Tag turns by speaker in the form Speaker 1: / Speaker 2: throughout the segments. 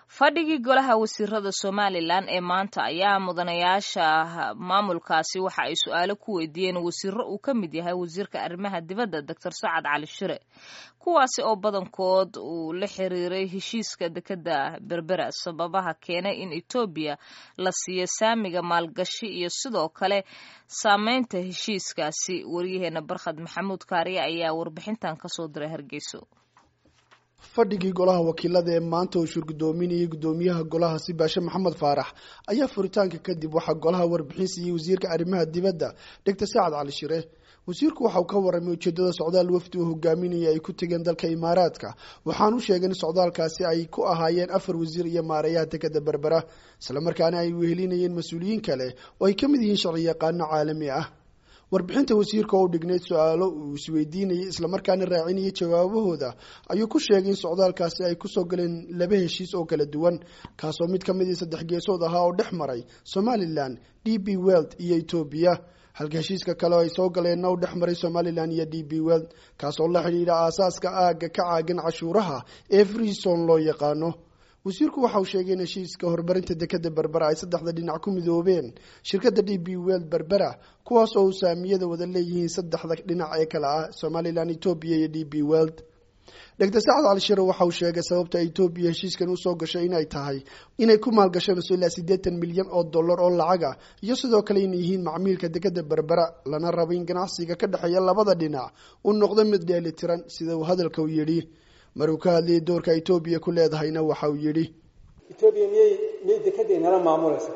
Speaker 1: fadhigii golaha wasiirada somalilan ee maanta ayaa mudanayaasha maamulkaasi waxa ay su-aalo ku weydiiyeen wasiiro uu ka mid yahay wasiirka arrimaha dibadda doctor sacad cali shire kuwaasi oo badankood uu la xiriiray heshiiska dekeda berbera sababaha keenay in etoobiya la siiyo saamiga maalgashi iyo sidoo kale saameynta heshiiskaasi waryaheena barkhad maxamuud kaariye ayaa warbixintan kasoo diray hargeyso
Speaker 2: fadhigii golaha wakiilada ee maanta uu shurgudoominayay gudoomiyaha golaha sibaashe maxamed faarax ayaa furitaanka kadib waxaa golaha warbixin siiyey wasiirka arrimaha dibadda doctor sacad cali shire wasiirku waxa uu ka warramay ujeedada socdaal wafdi uu hogaaminaya ay ku tegeen dalka imaaraadka waxaanu sheegay in socdaalkaasi ay ku ahaayeen afar wasiir iyo maareeyaha dekeda berbera islamarkaana ay wehelinayeen mas-uuliyiin kale oo ay ka mid yihiin sharci yaqaano caalami ah warbixinta wasiirka oo u dhignayd su-aalo uu isweydiinayay islamarkaana raacinayay jawaabahooda ayuu ku sheegay in socdaalkaasi ay kusoo galeen laba heshiis oo kala duwan kaasoo mid ka midii saddex geesood ahaa oo dhex maray somalilan d b weld iyo etoobiya halka heshiiska kale oo ay soo galeenna u dhex maray somalilan iyo d b weld kaasoo la xidhiidha aasaaska aagga ka caagan cashuuraha ee freeson loo yaqaano wasiirku waxa uu sheegay in heshiiska horumarinta dekeda berbera ay saddexda dhinac ku midoobeen shirkadda d b weld berbera kuwaas oo uu saamiyada wada leeyihiin saddexda dhinac ee kale ah somalilan etoobiya iyo d b weld doctor sacad cali shire waxa uu sheegay sababta etoobiya heshiiskan usoo gashay inay tahay inay ku maalgashanayso ilaa siddeetan milyan oo dollar oo lacaga iyo sidoo kale inay yihiin macmiilka dekeda berbera lana rabo in ganacsiga ka dhexeeya labada dhinac uu noqdo mid dheelitiran sida uu hadalka u yidhi maruu ka hadlayay doorka etoobiya ku leedahayna waxa uu yidhi
Speaker 3: etoobiya miyay miyay dekedday nala maamulaysa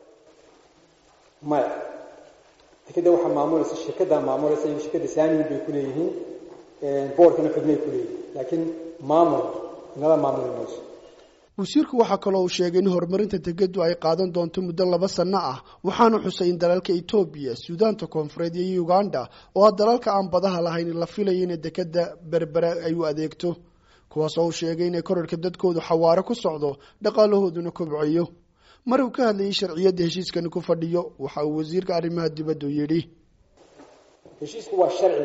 Speaker 3: maya dekedda waxaa maamulaysa shirkaddaa maamulaysa iyo shirkadda saamiin bay ku leeyihiin boorkana xubnay ku leeyihiin laakiin maamul nala maamuli mayso
Speaker 2: wasiirku waxaa kaloo uu sheegay in horumarinta dekeddu ay qaadan doonto muddo laba sanno ah waxaanu xusay in dalalka etoobiya suudaanta koonfureed iyo uganda oo ah dalalka aan badaha lahayn la filayo inay dekeda berbera ay u adeegto kuwaasoo uu sheegay inay korarka dadkoodu xawaaro ku socdo dhaqaalahooduna kobcayo mar uu ka hadlayay sharciyadda heshiiskani ku fadhiyo waxa uu wasiirka arrimaha dibaddu yidhi
Speaker 3: heshiisku waa sharci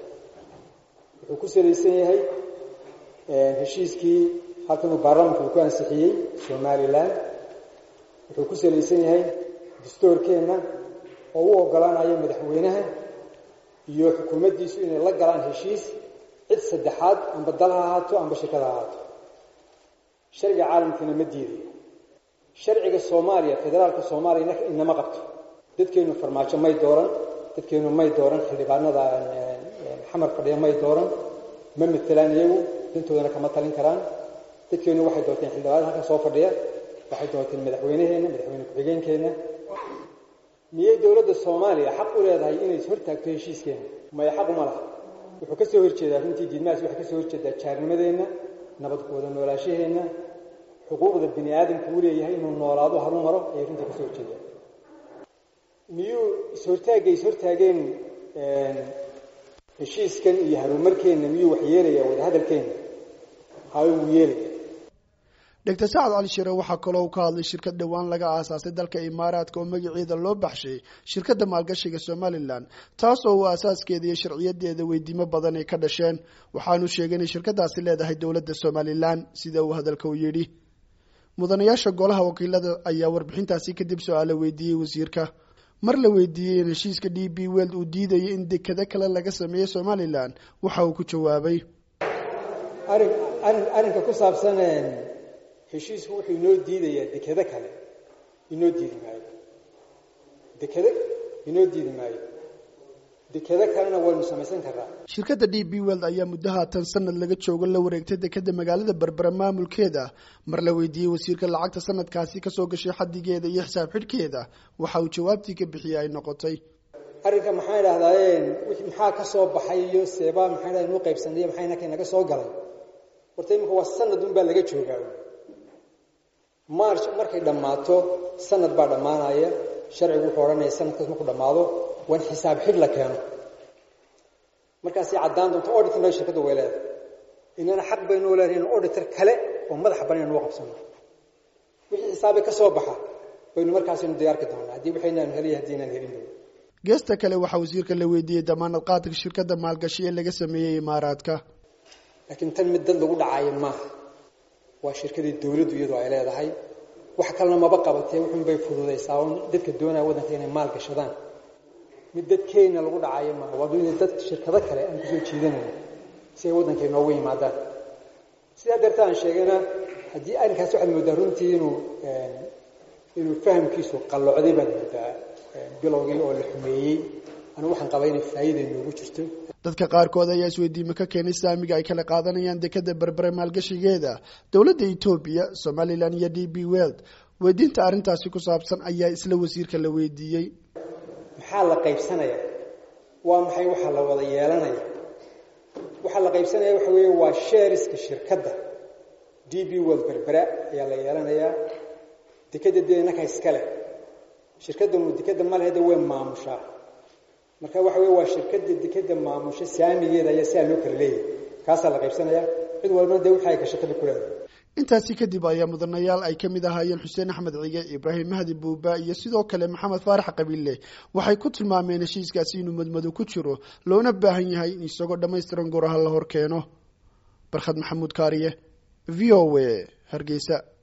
Speaker 3: wuxuu ku salaysan yahay heshiiskii halkan uu baarlamanku uu ku ansixiyey somalilan wuxuu ku salaysan yahay dastoorkeenna oo u ogolaanayo madaxweynaha iyo xukuumaddiisu inay la galaan heshiis cid saddexaad amba dal ha ahaato amba shirkad ha ahaato sharciga caalamkiina ma diidayo sharciga soomaaliya federaalka soomaaliya inama qabto dadkeenu farmaajo may dooran dadkeenu may dooran xildhibaanada xamar fadhiya may dooran ma matelaan iyagu dantoodana kama talin karaan dadkeenu waxay doorteen xildhibaanada halkan soo fadhiya waxay doorteen madaxweyneheenna madaxweyne ku-xigeenkeenna miyay dowladda soomaaliya xaq u leedahay inay hortaagto heshiiskeena maya xaq uma laha wuxuu ka soo horjeedaa runtii diidmahaas waxay ka soo horjeedaa jaarnimadeenna nabadkooda noolaashaheenna xuquuqda bini aadamku u leeyahay inuu noolaado haru maro ayay runtii ka soo horjeedaa miyuu is-hortaagay is-hortaageen heshiiskan iyo harumarkeenna miyuu wax yeelayaa wadahadalkeenna hawe wuu yeelaya
Speaker 2: doctor sacad cali shire waxaa kaloo uu ka hadlay shirkad dhowaan laga aasaasay dalka imaaraadka oo magaceeda loo baxshay shirkadda maalgashiga somalilan taas oo uu aasaaskeeda iyo sharciyadeeda weydiimo badan ay ka dhasheen waxaanu sheegay inay shirkadaasi leedahay dowladda somalilan sida uu hadalka u yidhi mudanayaasha golaha wakiilada ayaa warbixintaasi kadib su-aalo weydiiyey wasiirka mar la weydiiyey in heshiiska d b weld uu diidayo in dekado kale laga sameeyo somalilan waxa uu ku jawaabay
Speaker 3: arin arin arrinka ku saabsan heshiisku wuxuu inoo diidayaa dekado kale inoo diidi maayo dekado inoo diidi maayo dekado kalena waynu samaysan karnaa
Speaker 2: shirkadda d b weld ayaa muddo haatan sanad laga joogo la wareegtay dekeda magaalada berbera maamulkeeda mar la weydiiyey wasiirka lacagta sanadkaasi kasoo gashay xadigeeda iyo xisaab xidhkeeda waxa uu jawaabtii ka bixiyey ay noqotay
Speaker 3: arrinka maxaan idhahdaaye maxaa ka soo baxay iyo seebaa maxaan idhahda inuu qaybsanay maxaa inaka naga soo galay horta iminka waa sanad un baa laga joogaa march markay dhammaato sanad baa dhammaanaya sharcigu wuxuu odhanaya sanadkaas markuu dhammaado waa in xisaab xidh la keeno markaasay caddaan doonto auditorna shirkadda way leedahay inana xaq baynoo leedahay in auditor kale oo madaxa banan noo qabsano wixii xisaabay ka soo baxa baynu markaasaynu diyaarki doonaa haddii waxaynaan heliy haddii inaan helin
Speaker 2: geesta kale waxaa wasiirka la weydiiyey damaanad qaadka shirkadda maalgashi ee laga sameeyey imaaraadka
Speaker 3: laakiin tan mid dad lagu dhacaayo maaha waa shirkadii dawladdu iyadoo ay leedahay wax kalena maba qabatee wuxuunbay fududaysaa un dadka doonaya waddanka inay maal gashadaan mid dadkeenna lagu dhacayo maaha waa in dad shirkado kale aan kusoo jiidanayno si ay waddanka inoogu yimaadaan sidaa darta aan sheegayna haddii arrinkaas waxaad moodaa runtii inuu inuu fahamkiisu qallocday baad moodaa bilowgii oo la xumeeyey anigu waxaan qabaa inay faa'iida inoogu jirto
Speaker 2: dadka qaarkood ayaa isweydiime ka keenay saamiga ay kala qaadanayaan dekada berbere maalgashigeeda dowladda etoobiya somalilan iyo d b weld weydiinta arrintaasi ku saabsan ayaa isla wasiirka la weydiiyey
Speaker 3: maxaa la qaybsanaya waa maxay waxaa la wada yeelanaya waxaa la qaybsanaya waxa weeye waa sheeriska shirkadda d b world berbera ayaa la yeelanayaa dekadda dee innaka iska leh shirkaddanu dekadda maleheda way maamushaa marka waxa weye waa shirkadda dekadda maamusha saamigeeda ayaa sidaa loo kala leeyahay kaasaa la qaybsanaya cid walbana dee wixii ay gashataba ku leedahay
Speaker 2: intaasi kadib ayaa mudanayaal ay ka mid ahaayeen xuseen axmed cige ibraahim mahdi buuba iyo sidoo kale maxamed faarax qabiille waxay ku tilmaameen heshiiskaasi inuu madmado ku jiro loona baahan yahay in isagoo dhammaystiran goraha la hor keeno barkhad maxamuud kaariye v o a hargeysa